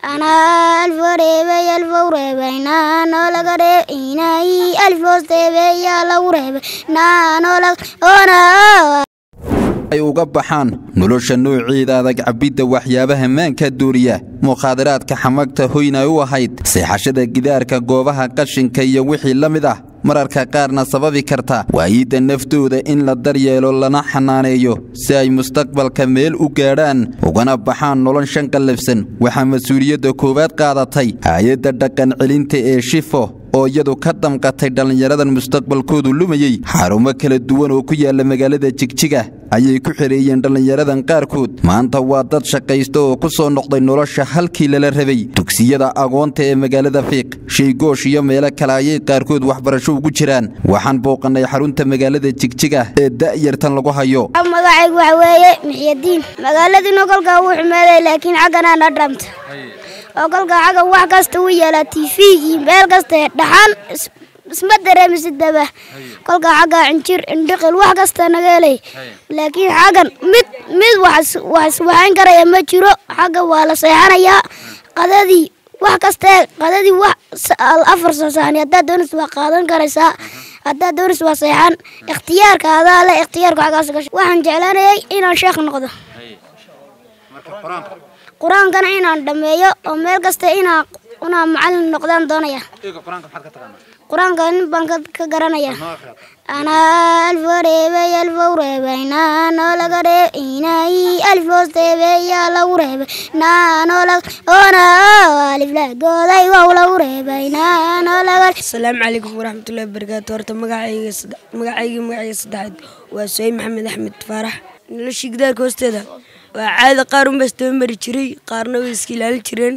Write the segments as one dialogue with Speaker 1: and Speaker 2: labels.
Speaker 1: anaa alfo reebay alfow reebay naanoo laga reeb inay alfoos reebay yaa lagu reebay naanoo laga oona
Speaker 2: ay uga baxaan nolosha noociida adag cabbidda waxyaabaha maanka duuriya mukhaadaraadka xamagta hoyna u ahayd seexashada gidaarka goobaha qashinka iyo wixii la mid ah mararka qaarna sababi karta waayidda naftooda in la daryeelo lana xanaaneeyo si ay mustaqbalka meel u gaadhaan ugana baxaan nolol shan qallafsan waxaa mas-uuliyadda koowaad qaadatay hay-adda dhaqan celinta ee shifo oo iyadu ka damqatay dhallinyaradan mustaqbalkoodu lumayey xarumo kala duwan oo ku yaalla magaalada jigjiga ayay ku xereeyeen dhallinyaradan qaarkood maanta waa dad shaqaysta oo ku soo noqday nolosha halkii lala rabay dugsiyada agoonta ee magaalada fiiq shaygoosh iyo meelo kale ayay qaarkood waxbarasho ugu jiraan waxaan booqannay xarunta magaalada jigjiga ee da'yartan lagu hayo
Speaker 1: magacaygu waxa weeye mixyadiin magaaladiina kolkaa wuu xumeeday laakiin xagganaa na dhamta oo kolkaa xaggan wax kasta u yeelaa tifigii meel kasta dhaxan isma dareemisidaba kolkaa xaggaa cinjir indhiqil wax kasta naga helay laakiin xaggan mid mid wax iswaxayn karaya ma jiro xagga waa la seexanayaa qadadii wax kastee qadadii wax afar soo saani haddaad doonis waa qaadan karaysaa haddaad doonis waa seexan ikhtiyaarka adaa le ikhtiyaarka xaggaas gasho waxaan jeclaanayay inaan sheekh noqdo qur-aankana inaan dhammeeyo oo meel kasta inaa inaa macallin noqdaan doonaya qur-aanka nin baan ka garanaya anaa alfo reebay alfow reebay naanoo laga reeb inay alfoos reebay yaa lagu reebay naanoo laga oona aliflagooday wow lagu reebay naanoo laga
Speaker 3: asalaamu calaykum waraxmatullahi wabarakaatu horta magacayga magacayga magacayga saddexaad waa suhayb maxamed axmed faarax noloshii gidaarka hoosteeda waa caada qaar unbaa isdaba mari jiray qaarna way iska ilaalin jireen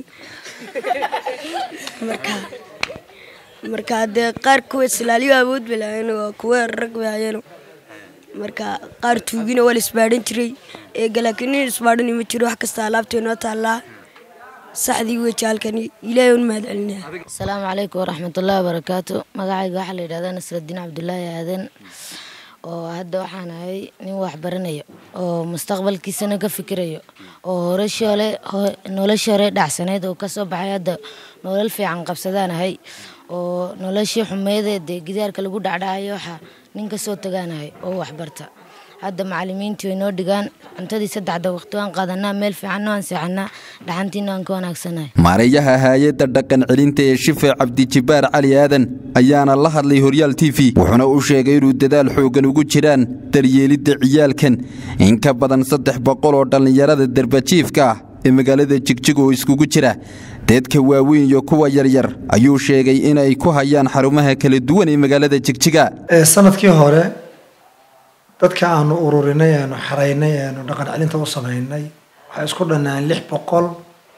Speaker 3: marka marka dee qaar kuwa islaaliyo awood bay lahayen waa kuwa rag bay hayeen marka qaar tuugina waa la isbaadhan jiray eega laakiin nin isbaadhani ma jiro wax kasta alaabta inoo taallaa saxdii weji halkani ilaahay un mahad celinaya
Speaker 4: asalaamu calaykum waraxmatullaahi wabarakaatu magacayga waxaa la yidhahdaa nasradiin cabdulaahi aadan oo hadda waxaan ahay nin waxbaranayo oo mustaqbalkiisana ka fikirayo oo horeshole noloshii hore dhacsanayd oo kasoo baxay hadda nolol fiican qabsadaan ahay oo noloshii xumeydee dee gidaarka lagu dhacdhacayo waxaa nin kasoo tagaanahay oo waxbarta hadda macalimiintii way noo dhigaan cuntadii saddexda waqti waan qaadanaa meel fiicanna waan seexanaa dhaxantiina waan ka wanaagsanahay
Speaker 2: maareeyaha hay-adda dhaqan celinta ee shife cabdijibaar cali aadan ayaana la hadlay horyaal t v wuxuuna u sheegay inuu dadaal xooggan ugu jiraan daryeelidda ciyaalkan in ka badan saddex boqol oo dhallinyarada darbajiifka ah ee magaalada jigjig oo iskugu jira dadka waaweyn iyo kuwa yaryar ayuu sheegay inay ku hayaan xarumaha kala duwan ee magaalada jigjiga
Speaker 5: sanadkii hore dadka aanu ururinay aanu xaraynay aanu dhaqan celinta u samaynay waxay isku dhannaan lix boqol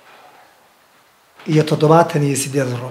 Speaker 5: iyo toddobaatan iyo sideed ruux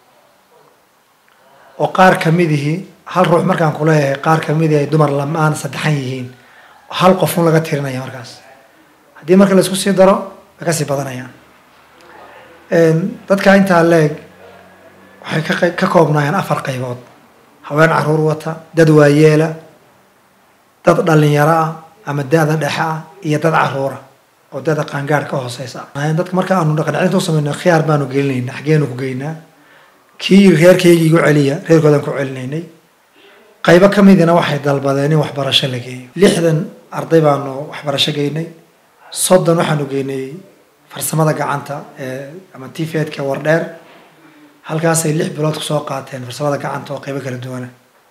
Speaker 5: oo qaar kamidihii hal ruux markaan kuleeyahay qaar kamidii ay dumar lamaan saddexan yihiin hal qofun laga tirinaya markaas haddii marka la isku sii daro way kasii badanayaan dadka intaa leeg waxay ka ka koobnaayeen afar qaybood haween caruur wata dad waayeela dad dhalinyaro ah ama da-da dhexe ah iyo dad caruura oo dada qaangaar ka hooseysa dadka marka aanu dhaqan celinta u samayno khiyaar baanu gelinayna xageenu ku geynaa kii reerkayga igu celiya reerkoodaan ku celinaynay qaybo ka midina waxay dalbadeen in waxbarasho la geeyo lixdan arday baanu waxbarasho geynay soddon waxaanu geynay farsamada gacanta ee ama tifedka wardheer halkaasay lix bilood kusoo qaateen farsamada gacanta oo qaybo kala duwana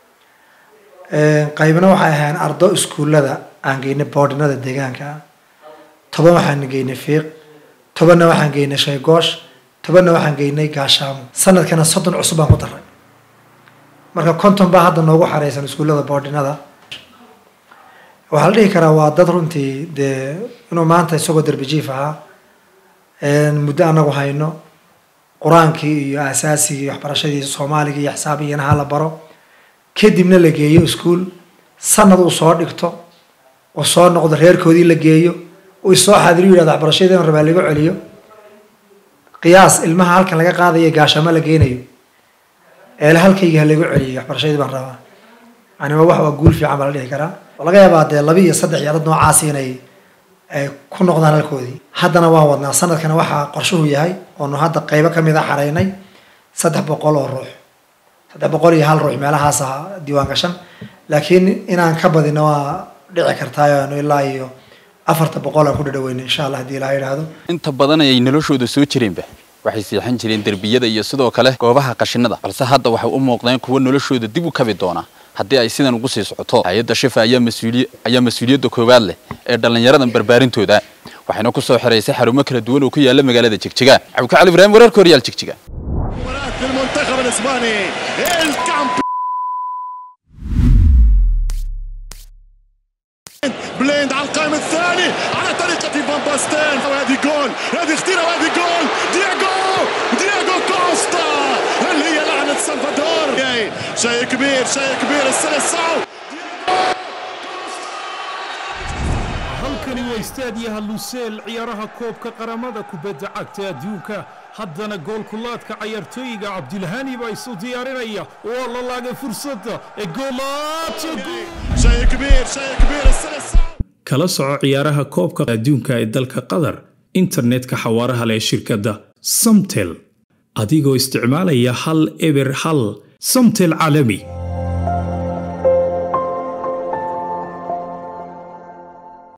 Speaker 5: qaybna waxay ahayn ardo iskuullada aan geynay boordinada deegaanka ah toban waxaan geynay fiiq tobanna waxaan geynay shaygoosh tobanna waxaan geynay gaashaamo sanadkana soddon cusub baan ku daray marka konton baa hadda noogu xareysan iskuullada boordinada waxaa la dhihi karaa waa dad runtii dee inuu maanta isagoo darbijiif ahaa muddo anagu hayno qur-aankii iyo asaasigii iyo waxbarashadii soomaaliga iyo xisaabigina ha la baro kadibna la geeyo iskuol sanad uu soo dhigto uu soo noqdo reerkoodii la geeyo uu isoo xaadiriyu yihahdo waxbarashadii rabaa laga celiyo qiyaas ilmaha halkan laga qaadayo gaashamo la geynayo eele halkayga ha lagu celiyo waxbarashadii baan rabaa yani waa wax waa guul fiican baa la dhihi karaa oo laga yaabaa dee laba iyo saddex iyo dad noocaasi inay ay ku noqdaan halkoodii haddana waan wadnaa sanadkana waxaa qorshuhu yahay oonu hadda qeybo kamid a xaraynay saddex boqol oo ruux saddex boqol iyo hal ruux meelahaas ah diiwaan gashan laakiin inaan ka badino waa dhici kartaa aanu ilaa iyo afarta boqol aan ku dhadhaweyna insha allah haddii ilaha yidhaahdo
Speaker 2: inta badan ayay noloshooda soo jireenba waxay seexan jireen derbiyada iyo sidoo kale goobaha qashinada balse hadda waxay u muuqdeen kuwa noloshooda dib u kabi doona haddii ay sidan ugu sii socoto hay-adda shifa ayaa mas-uuliy ayaa mas-uuliyadda koowaad leh ee dhallinyaradan barbaarintooda waxayna ku soo xiraysay xarumo kala duwan oo ku yaala magaalada jigjiga cabdika cali ibraahim wararka horyaal jigjiga
Speaker 6: للمنتخب الاسباني الكامب بليند على القائم الثاني على طريقة فان باستين وهذه جول هذه اختيرة وهذه جول دياغو دياغو كوستا هل هي لعنة سلفادور شيء كبير شيء كبير السلسعو
Speaker 7: halkani waa istaadiyaha luseel ciyaaraha koobka qaramada kubadda cagta adduunka haddana goolkulaadka cayaartooyiga cabdilhani baa isu diyaarinaya waa la laagay fursadda ee goolaadka
Speaker 6: شيء كبير شيء كبير السلسعو
Speaker 7: kala soco ciyaaraha koobka adduunka ee dalka qatar internetka xawaaraha leh ee shirkadda samtel adigoo isticmaalaya hal eber hal samtel caalami